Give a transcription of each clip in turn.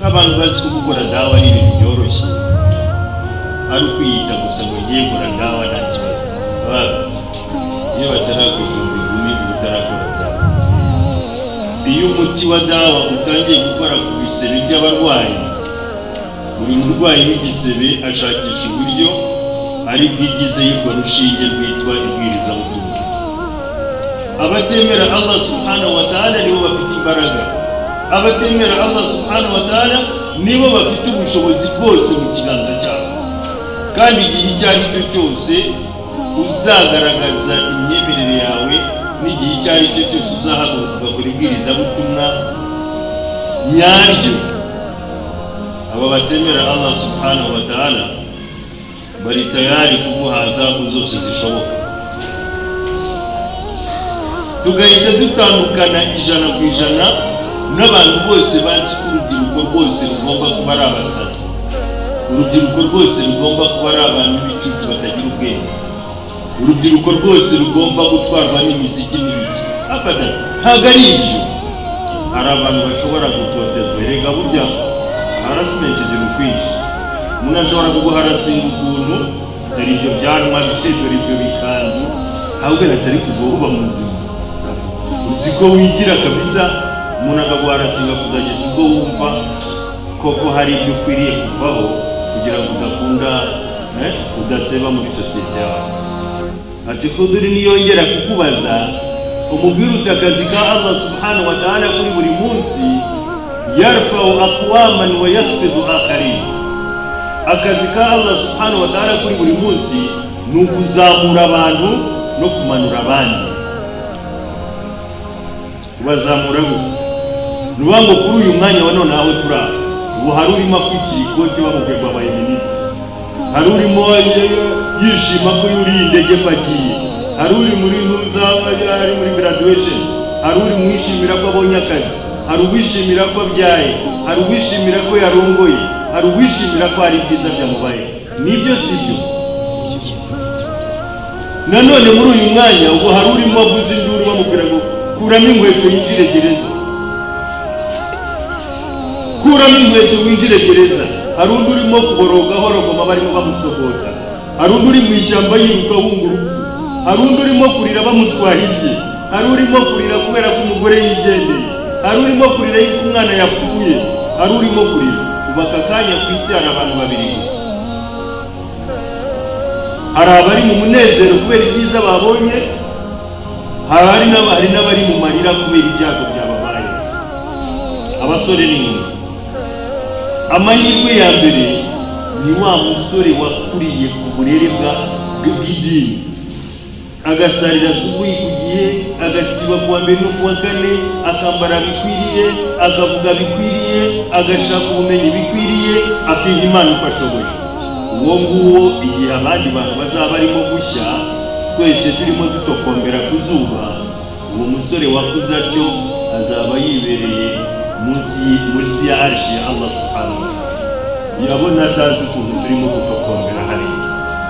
abantu bazi ko gukora dawa ari ibintu byoroshye ari ukwiyita gusa ngo ngiye gukora dawa nta kibazo Ba- iyo batarakuzumbura igumi uba utarakora dawa iyo umuti wa dawa utangiye gukora ku bisebe by'abarwayi buri murwayi w'igisebe ashakisha uburyo ari bwigize y'urwo rushinge rwitwa ibwirizabutumwa abatemera allah subhanahu wa ta'ala nibo bafite imbaraga abatemera allah subhanahu wa ta'ala nibo bafite ubushobozi bwose mu kiganza cyabo kandi igihe icyo ari cyo cyose uzagaragaza imyemerere yawe n'igihe icyo ari cyo cyose uzahaguruka ugakora ibwirizabutumwa nyaryo aba batemera allah subhanahu wa ta'ala bari tayari kuguha adhabu zose zishoboka tugahita dutandukana ijana ku ijana n'abantu bose bazi ko urubyiruko rwose rugomba kuba ari abasazi urubyiruko rwose rugomba kuba ari abantu b'icucu batagira ubwenge urubyiruko rwose rugomba gutwarwa n'imiziki n'ibiki abada ntabwo ari ibyo hari abantu bashobora gutoterwa erega burya harasimenti ziri ukwinshi umuntu ashobora kuguharasinga ukuntu dore ibyo byanwa bifite dore ibyo bikanzu ahubwo atari kuva uba muzima uzi ko wigira kabisa umuntu akaguharasinga kuzageza ubwo wumva koko hari ibyo ukwiriye kuvaho kugira ngo udakunda eh, udaseba muri sosiyete yawe ati kuduri niyongera kukubaza umubwire uti akazi ka allah subhanahu wa ta'ala kuri buri munsi yarfau aqwaman wa yakhfidu akharin akazi ka allah subhanahu wa ta'ala kuri buri munsi ni ukuzamura abantu no kumanura abandi ubazamura gute ni ukuvuga ngo kuri uyu mwanya wa none aho turi aha ubu hari urimo akwikira ikoti bamubwiye ngo abaye minisitiri hari urimo yishima ko yuriye indege mpagiye hari uri muri ntuza ari muri graduation hari uri mwishimira ko abonye akazi hari uwishimira ko abyaye hari uwishimira ko yarongoye hari uwishimira ko hari ibyiza byamubaye nibyo si byo nanone muri uyu mwanya ubu hari urimo avuza induru bamubwira ngo kuramo inkweto yinjire gereza kuramo inkweto winjire gereza hari undi urimo kuboroga horogoma barimo bamusogota hari undi uri mu ishyamba yiruka wumva urupfu hari undi urimo kurira bamutwara ibye hari urimo kurira kubera ko umugore yigendeye hari urimo kurira yuko umwana yapfuye hari urimo kurira ubu aka kanya ku isi hari abantu babiri gusa hari abari mu munezero kubera ibyiza babonye hari ari n'aba- hari n'abari mu marira kubera ibyago byababaye abasore n'inkumi amahirwe ya mbere ni wa musore wakuriye ku burere bwa bw'idini agasarira subuhi ku gihe agasiba kuwa mbere no kuwa kane akambara bikwiriye akavuga bikwiriye agashaka ubumenyi bikwiriye akiha imana uko ashoboye uwo nguwo igihe abandi bantu bazaba barimo gushya twese turimo dutokombera ku zuba uwo musore wakuze atyo azaba yibereye munsi y- munsi ya arshi ya allah subhanahu wa ta'ala yabona atazi ukuntu turimo gutokombera hariya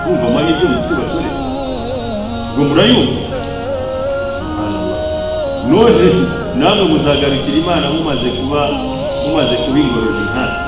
kumva amahirwe mufite basore ngo murayumva none namwe muzagarukira imana mumaze kuba mumaze kuba ingororero nkatwe